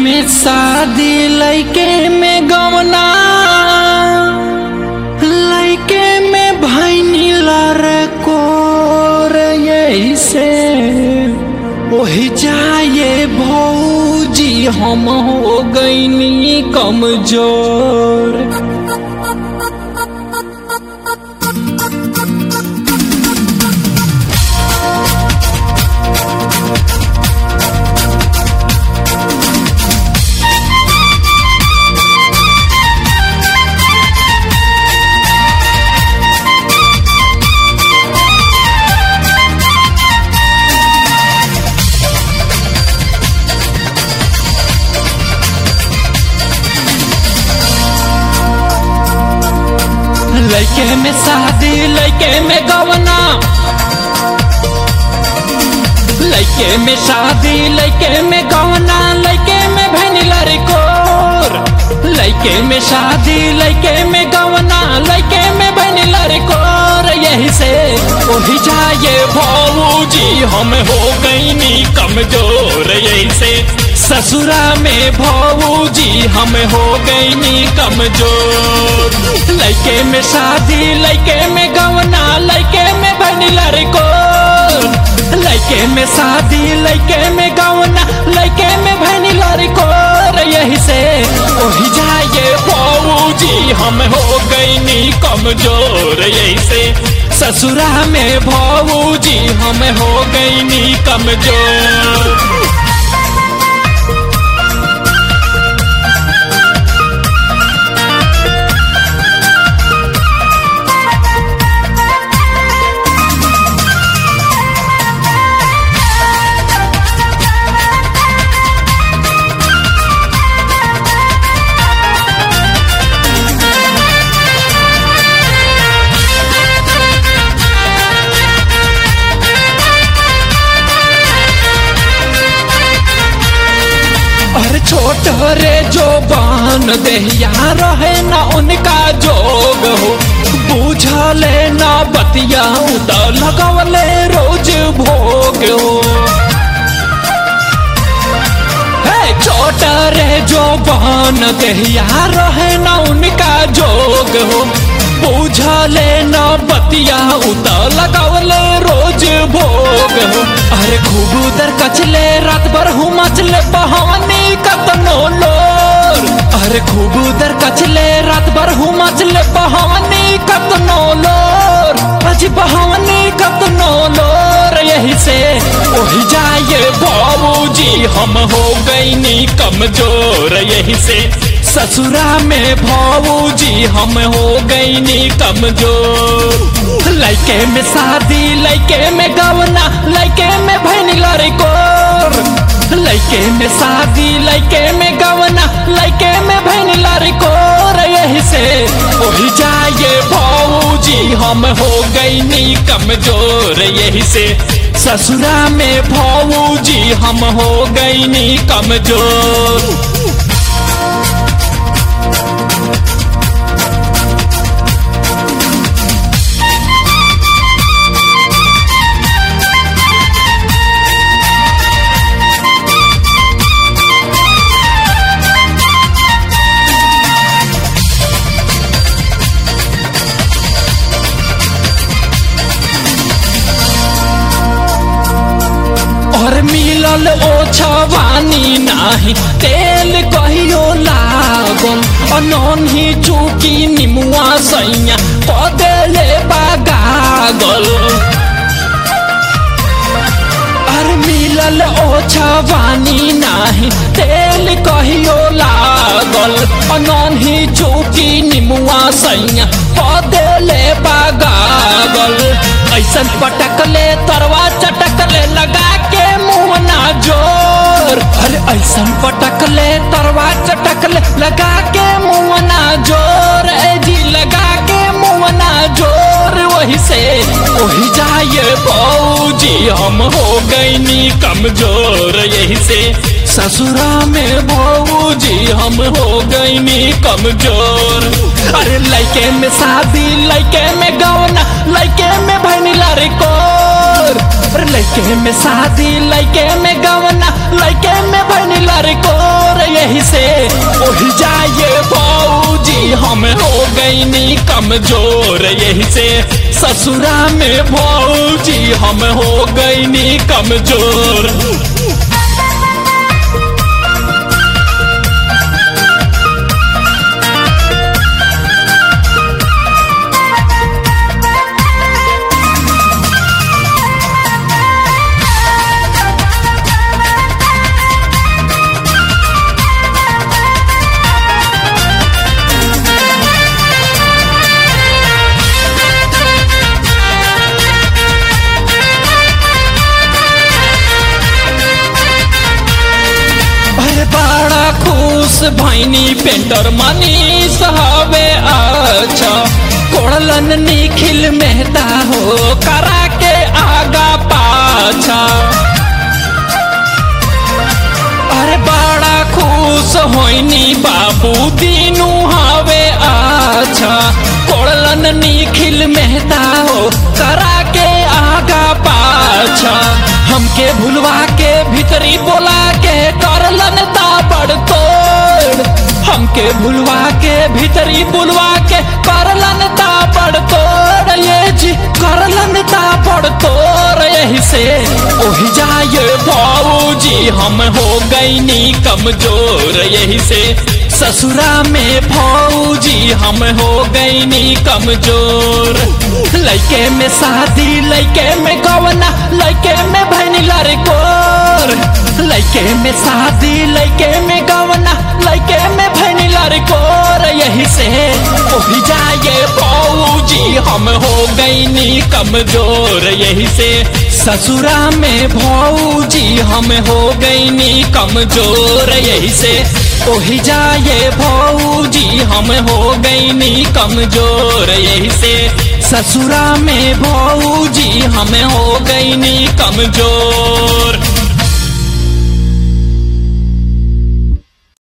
में शादी लैके में गवना लैके में भैनी लरे कोर यही से ओही जाए भौजी हम हो गईनी कमजोर लैके में शादी लैके में गवना लैके में शादी लैके में गवना लैके में भैनिला रे कोर लैके में शादी लैके में गवना लैके में भैनिला रे कोर यही से ओही जाए भौजी हम हो गईनी कमजोर यही से ससुरा में भौजी हम हो गईनी कमजोर लैके में शादी लैके में गवना लैके में भनिला रे को लैके में शादी लैके में गवना लैके में भनिला रे को यही से ओही जाए भौजी हम हो गईनी कमजोर यही से ससुरा में भौजी हम हो गईनी कमजोर और छोट रे जो बान देहिया रहे ना उनका जोग हो बुझले ना बतिया उदा लगवले रोज भोग हो हे छोट रे जो बान देहिया रहे ना उनका जोग हो बुझले ना बतिया उदा लगवले रोज भोग हो अरे खूब उधर कचले रात भर हूँ मचले बहानी कतनो लोर अरे खूब उधर कचले रात भर हूँ मचले बहानी कतनो लोर अज बहानी कतनो लोर यही से ओही जाए बाबूजी हम हो गईनी कमजोर यही से ससुरा में भाऊजी हम हो गईनी कमजोर लैके में शादी लैके में गवना लैके में भैनिला रे कोर लैके में शादी लैके में गवना लैके में भैनिला रे कोर यही से ओही जाए भाऊजी हम हो गईनी कमजोर यही से ससुरा में भाऊजी हम हो गईनी कमजोर और मिलल ओ छवानी नाही तेल कहियो लागल अनन ही चूकी निमुआ सैया पदेले बागागल और मिलल ओ छवानी नाही तेल कहियो लागल अनन ही चूकी निमुआ सैया पदेले बागागल ऐसन पटकले तरवा चटकले लगा के मुंह ना जोर अरे ऐसन पटकले तरवा चटकले लगा के मुंह ना जोर ए जी लगा के मुंह ना जोर वही से वही जाए बौजी हम हो गईनी कमजोर यही से ससुरा में भौजी हम हो गईनी कमजोर अरे लइके में शादी लइके में गौना लइके में भैनिला रे कोर अरे लइके में शादी लइके में गौना लइके में भैनिला रे कोर ये ओही जाए भौजी हम हो गईनी कमजोर यही से ससुरा में भौजी हम हो गईनी कमजोर अरे बड़ा खुश भैनी पेंटर मनीष हवे अच्छा कोड़लन निखिल मेहता हो करा के आगा पाछा अरे बड़ा खुश होइनी बाबू दीनू हवे अच्छा कोड़लन निखिल मेहता हो करा के आगा पाछा हमके भुलवा के भीतरी बोला के करलन ताबड़ तोड़ हमके भुलवा के भीतरी बुलवा के करलन ताबड़ तोड़ ये जी करलन ताबड़ तोड़ यही से ओही जाए भाऊजी हम हो गईनी कमजोर यही से ससुरा में भौजी हम हो गईनी कमजोर लइके में शादी लइके में गवना लइके में भैनी लड़कोर लइके में शादी लइके में गवना लइके में भैनी लड़कोर यही से ओही जाए भौजी हम हो गईनी कमजोर यही से ससुरा में भौजी हम हो गईनी कमजोर यही से ओही जाए भौजी हम हो गईनी कमजोर यही से ससुरा में भौजी हम हो गईनी कमजोर